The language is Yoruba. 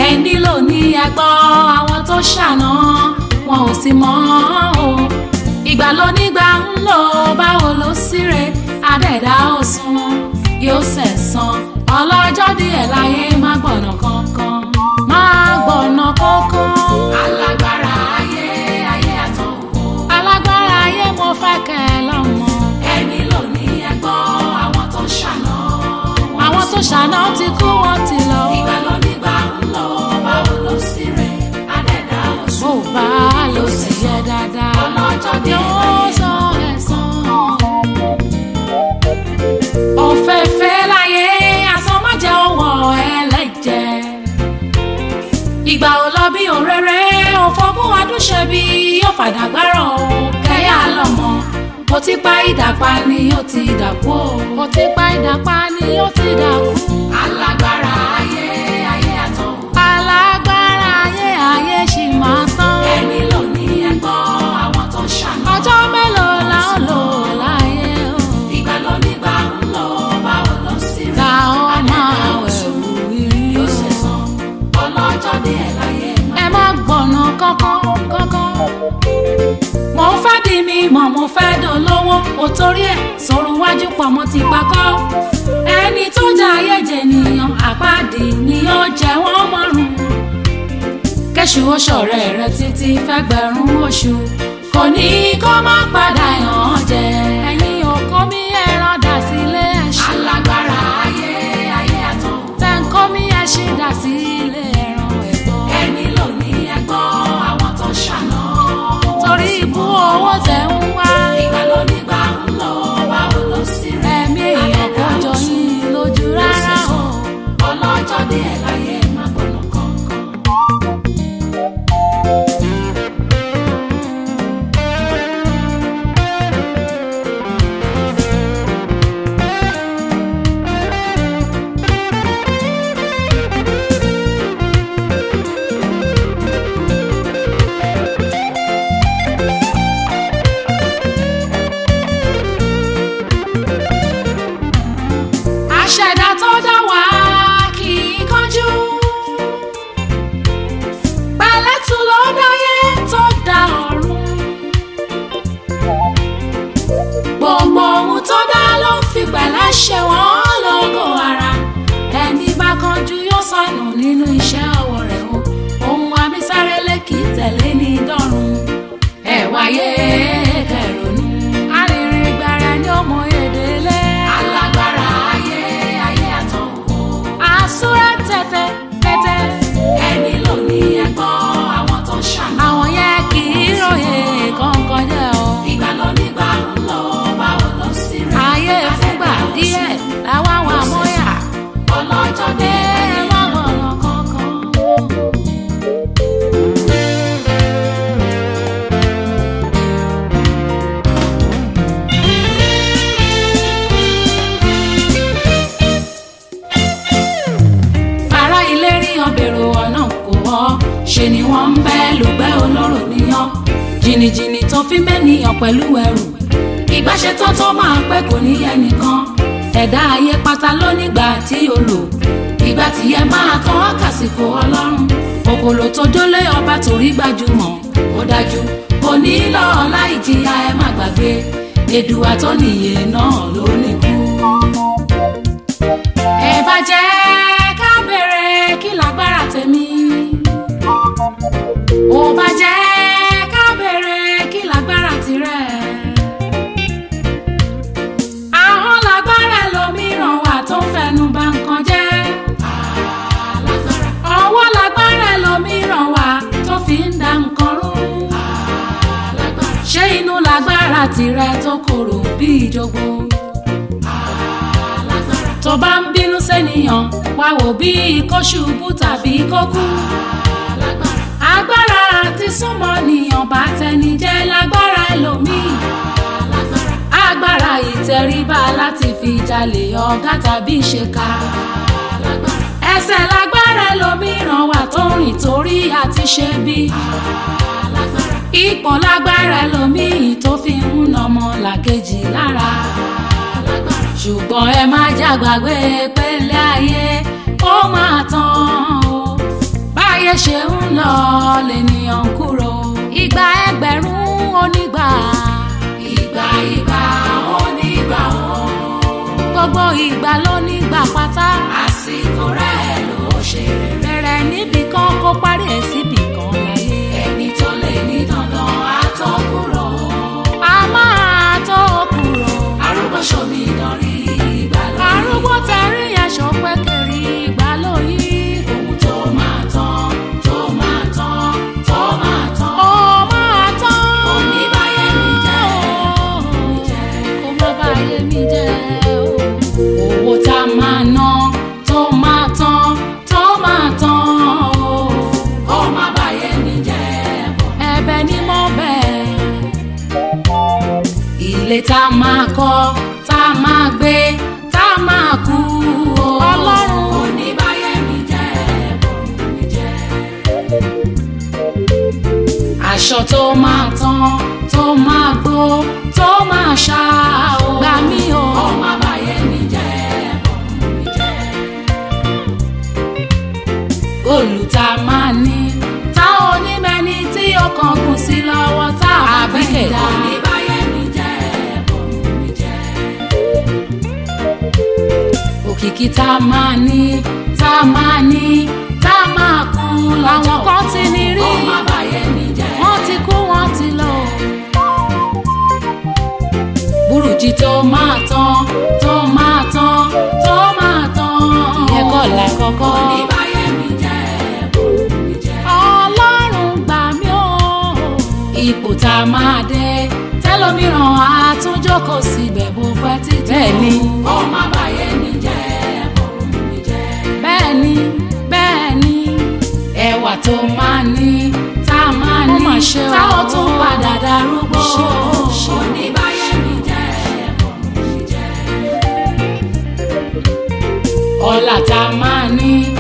ẹni ló ní ẹgbọ́ àwọn tó ṣàná wọn ò sì mọ̀ o ìgbà ló nígbà ń lò báwo ló síre adẹ́dá ò sùn yóò sẹ̀sán ọlọ́jọ́ díẹ̀ láyé má gbọ̀nà kankan má gbọ̀nà kankan. alágbára ayé ayé àtọ̀wò. alágbára ayé mo fẹ́ kẹ́ ẹ lọ́mọ. ẹni ló ní ẹgbọ́ àwọn tó ṣàná. àwọn tó ṣàná ti kú wọn ti lọ. ìgbà ló nígbà ń lọ báwo ló sì rẹ̀ adẹ́dá ò sùn. bó bá a lọ sí yẹ dáadáa. ọlọ́jọ́ díẹ̀ láyé sọ ẹ̀sán. òfẹ́fẹ́ láyé asán má jẹ́ òwò ẹlẹ́jẹ̀ ìgbà ò lọ bí òréré òfògùn adúṣe bí yóò fàdàgbárọ̀ kẹ́yà lọ́mọ mo ti pa ìdàpá ni ó ti dàkú o mo ti pa ìdàpá ni ó ti dàkú. alágbára ayé ayé àtọ̀. alágbára ayé ayé ṣì máa tán. ẹni ló ní ẹgbọ́ àwọn tó ṣàná. ọjọ́ mélòó la ó lò láyé o. ìgbà ló nígbà ń lọ báwo ló sì rí. ta ó máa wẹ̀wù rí. yóò ṣe sàn ọlọ́jọ́ díẹ̀ láyé ẹ má gbọ̀nà kankan kankan. mo fẹ́ di mi mọ̀ mo fẹ́ dolówó o torí ẹ̀ sọ̀rọ̀ wájú pọ̀ mo ti pakọ́. ẹni tó jẹ ayé jẹ nìyàn àpáàdì ni ó jẹ wọ́n mọ́rùn. kẹ́sù oṣọ̀rẹ́ rẹ títí fẹ́gbẹ̀rún oṣù kò ní kó má padà yàn án jẹ. ẹ̀yin òkú mi ẹran dà sílé ẹ̀ṣin. alágbára ayé ayé àtọ̀. tẹ̀ǹkọ́ mi ẹ̀ṣin dà sílé ẹran ẹ̀gbọ́n. ẹni ló ní ẹgbọ́ àwọn tó ṣàná. torí ibú owó tẹ̀ ń wá. ìgbà ló nígbà ń lọ báwo ló sì rẹ̀. ẹ̀mí èèyàn kò jọ yín lójú rárá o. ọlọ́jọ́ díẹ̀ láyé má gbọ́nà kankan. àṣẹ̀dá tó dá wá kì í kánjú. pẹ̀lẹ́tù ló dáyé tó dá ọ̀run. gbogbo ohun tó dá ló ń fi pẹ̀lẹ́ ṣe wọ́n lógo ara. ẹni bá kánjú yóò sọnù nínú iṣẹ́ ọwọ́ rẹ̀ o. ohun abísárélé kì í tẹ̀lé ní dọ́run. ẹ wáyé kẹrònú. arìnrìn gbàrà ni ó mọ èdè lé. alágbára ayé ayé àtọ̀wò. àsúrà tẹ̀tẹ̀ tẹ̀tẹ̀. ẹni ló ní ẹgbọ́ àwọn tó ṣàná. àwọn yẹn kì í ròyìn kankan jẹ́ o. ìgbà ló nígbà ń lọ báwo ló sì rí. ayé fúngbà díẹ̀ làwọn àwọn àmọ́yà. ọlọ́jọ́ dé ẹ má gbọ̀nà kankan. ará ilé ríyan bèrò ọ̀nà kò wọ́ ṣe ni wọ́n ń bẹ́ lùgbẹ́ olóró níyàn jìnnìjìnnì tó fi mẹ́niyàn pẹ̀lú ẹrù ìbáṣetán tó máa pẹ́ kò ní ẹnìkan ẹ̀dá ayé pátá lónígbà tí o lò ìgbà tí ẹ máa tán àkàsìkò ọlọ́run kòkòrò tó dólé ọba torí gbajúmọ̀ ó dájú kò ní lọ láì jìyà ẹ má gbàgbé èdùà tó nìyè náà ló ní kú ẹ bá jẹ́ ká bèrè kí lágbára tèmi. ó bá jẹ́ ká bèrè kí lágbára tirẹ̀. ahọ́n lágbára lòmíràn wà tó ń fẹnu bà nǹkan jẹ́. ọwọ́ lágbára lòmíràn wà tó fi ń da nǹkan rú. ṣé inú lágbára tirẹ̀ tó korò bí ìjogbo tó bá ń bínú sẹ́niyàn wá wò bí kó ṣubú tàbí kó kú. agbára àti súnmọ́ nìyàn bá tẹni jẹ́ lágbára ẹlòmíì. agbára ìtẹríba láti fi jalè ọ̀gá tàbí ṣèkà. ẹsẹ̀ lágbára ẹlòmíràn wà tó rìn torí àti ṣe bí. ipò lágbára ẹlòmíì tó fi ń nọmọ làkejì lára ṣùgbọ́n ẹ má jàgbàgbé pélé ayé ó máa tán o bá ṣe ń lọ lènìyàn ń kúrò ìgbà ẹgbẹ̀rún onígbà ìgbà ìgbà onígbà o gbogbo ìgbà ló nígbà pátá àsìkò rẹ̀ ló ṣe rere bẹ̀rẹ̀ níbì kan kó parí ẹ̀ síbì kan láyé ẹni tó lè ní dandan á tó kúrò a máa tó kúrò arúgbó ṣomi dánrí ìgbà lóyún arúgbó tẹrí aṣọ pẹ́kẹ́rì ìgbà lóyún ohun tó máa tán tó máa tán tó máa tán ó máa tán kò ní báyé mi jẹ́ kó má báyé mi jẹ́ owó tá a máa ná tó máa tán tó máa tán kó má báyé mi jẹ́ ẹ̀bẹ̀ ni mo bẹ̀ ilé tá a máa kọ́ tá a máa gbé tá a máa kú o. ọlọ́run kò ní báyé mi jẹ́ bòun mi jẹ́. aṣọ tó máa tán tó máa gbó tó máa ṣá o. gbà mí o. ọmọ báyé mi jẹ́ bòun mi jẹ́. góòlù tá a máa ní tá ò ní mẹ́ni tí ọkàn kù sí lọ́wọ́ tá a bá fẹ́ dá. kò ní báyé mi jẹ́ bòun mi jẹ́ òkìkí tá a máa ní tá a máa ní tá a máa kú làwọn kan ti ní rí ọmọ àbáyé mi jẹ́ wọ́n ti kú wọ́n ti lọ. burújí tó máa tán tó máa tán tó máa tán ìyẹn kọ́ là kọ́kọ́. oníbàyé mi jẹ́ bòun mi jẹ́. ọlọ́run gbà mí o. ipò tá a máa dé tẹlómìíràn àtúnjókòó síbẹ̀ bó pẹ́ títí. bẹ́ẹ̀ ni ọmọ àbáyé mi jẹ́ bòun mi jẹ́. bẹ́ẹ̀ ni bẹ́ẹ̀ ni ẹwà tó máa ní tá a máa ní tá ó tún padà darúgbó. oníbàyé mi jẹ́ bòun mi jẹ́. ọlá tá a máa ní